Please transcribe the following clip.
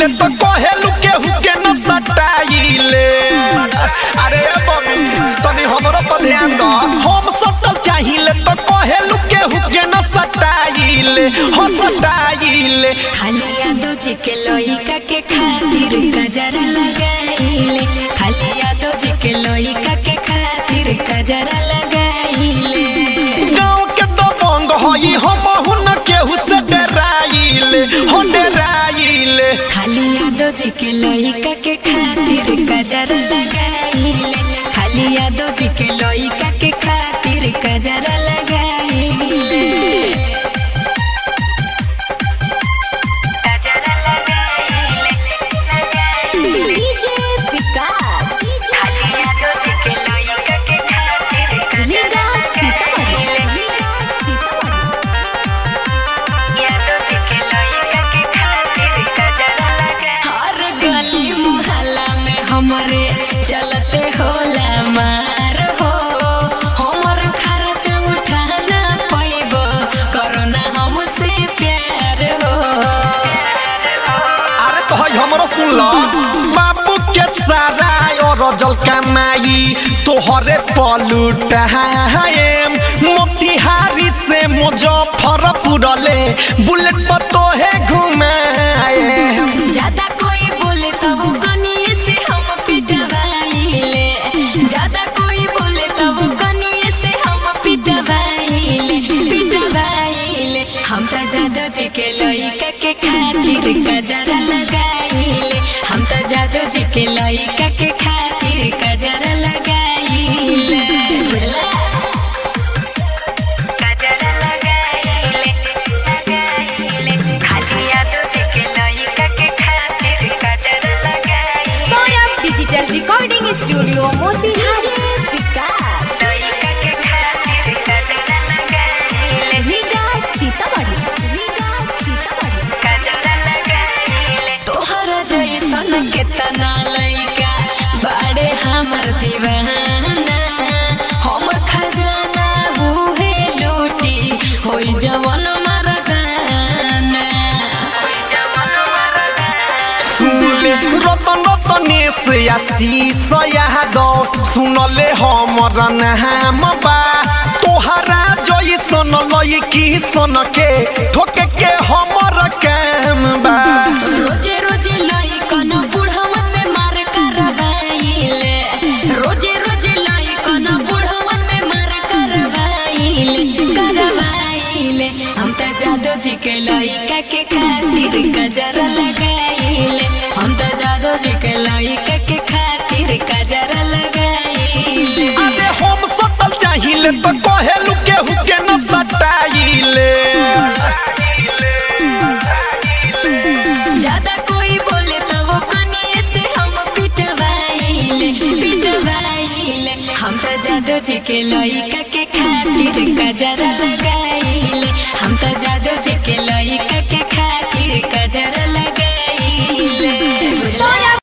चाहिले तो कहेलू केहू के न सटाइले अरे बबी तनी हमरो पर ध्यान द हम सटल चाहिले तो कहेलू केहू के न सटाइले हो सटाइले खाली यादो जी के लोइका के खातिर गजरा लगाइले खाली यादो जी के लोइका के खातिर गजरा लगाइले गाँव के तो बंग हई हम न केहू से डराइले हो डराइले खाली यादो जी के लोइका के खातिर गजरा लगाइले खाली यादो जी के लोइका के खातिर गजरा लगाइले गजरा लगाइले डीजे विकास खाली यादो जी के लोइका के खातिर रीगा सीतामढ़ी रीगा सीतामढ़ी यादो जी के लोइका के खातिर गजरा लगा हर गली मोहल्ला में हमरे चलते होला मार हो हमर खर्च उठाना पैबो करोना हमसे प्यार हो अरे तो हई हमरो सुन लो बाबू के सारा और जल कमाई तोहरे पलुटाएम मोतिहारी से मुजफ्फरपुर ले बुलेट पर तोहे घुमाए ज्यादा कोई बोले तब कनिए से हम पिटवाइले ज्यादा कोई बोले तब कनिए से हम पिटवाइले पिटवाइले हम तो जादो जी के लइका के खातिर गजरा लगाइले हम तो जादो जी के लइका के खातिर गजरा लगाइले बुझला गजरा लगाइले लगाइले खाली यादो जी के लइका के खातिर गजरा लगाइले Saurabh digital recording studio Motihari विकास लइका के खातिर गजरा लगाइले रीगा सीतामढ़ी रीगा सीतामढ़ी गजरा लगाइले तोहरा जैसन केतना लइका बाड़े हमर दीवाना हमर खजाना उहे लूटी होई जवन मरदाना होई जवन मरदाना सुनले रतन रतनेश आशीष यादव सुनले हमर नाम बा तोहरा जैसन लईकी सन के ठोके के हमर काम बा रोजे रोजे लइकन बुढ़वन में मार करवाइले रोजे रोजे लइकन बुढ़वन में मार करवाइले करवाइले हम त जादो जी के लइका के खातिर गजरा लगाइले हम त जादो जी के लइका के खातिर गजरा लगाइले अरे हम सटल चाहिले तो कहेलू केहू के न सटाइले ज्यादा कोई बोले तो वो कनिए से हम पिटवाइले पिटवाइले हम तो जादो जी के लइका के खातिर गजरा लगा